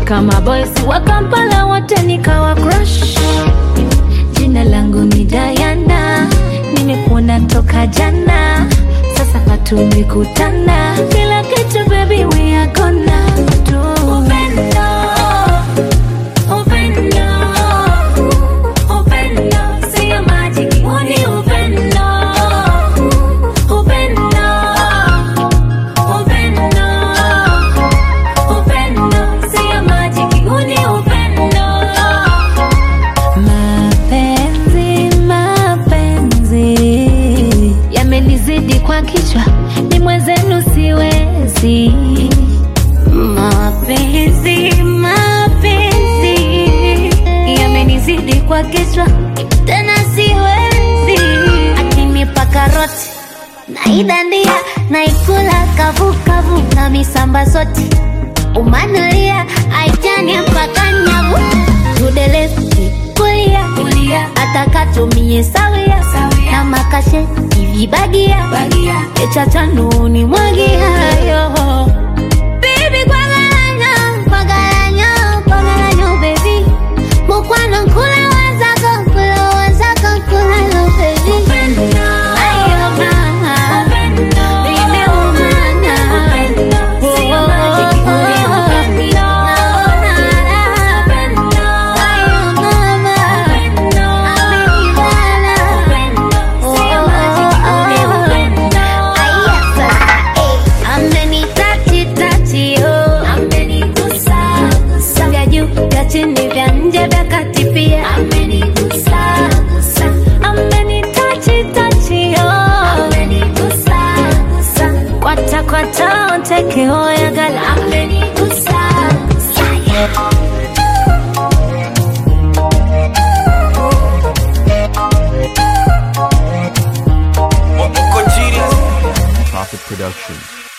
mpaka maboysi wa Kampala wote nikawa crush. Jina langu ni Diana, nimekuona toka jana, sasa tumekutana, kila kitu baby we are gonna do. Upendo, upendo, upendo, sio majiki, huu ni upendo, upendo, upendo, upendo, sio majiki, huu ni upendo. Mapenzi, mapenzi yamenizidi kwa kichwa, ni mwenzenu siwezi. Mapenzi, mapenzi yamenizidi kwa kichwa, tena siwezi. Akinipa karoti naidandia, naikula kavukavu na misamba soti umanulia aijani mpaka nyavu tudelesi kulia kulia atakatumie sawia na makashe ivibagia echachanuni mwagihayo Baby, kwagalanyo, kwagalanyo, kwagalanyo, baby. Mukwano nkula wazako, nkula wazako, nkula lo, baby. Ayo, mama. Nimeumana. Oh, oh, oh. Naona raha. Ayo, mama. Amenibana. Oh, oh, oh. Aya, sasa, eh. Amenitachi, tachi, oh. Vya juu, vya chini, vya nje, vya kati pia. Amenitachi, tachi, oh. Kwata, kwata, onteke, oyagala. Yeah, yeah. Moko Genius. Profit Production.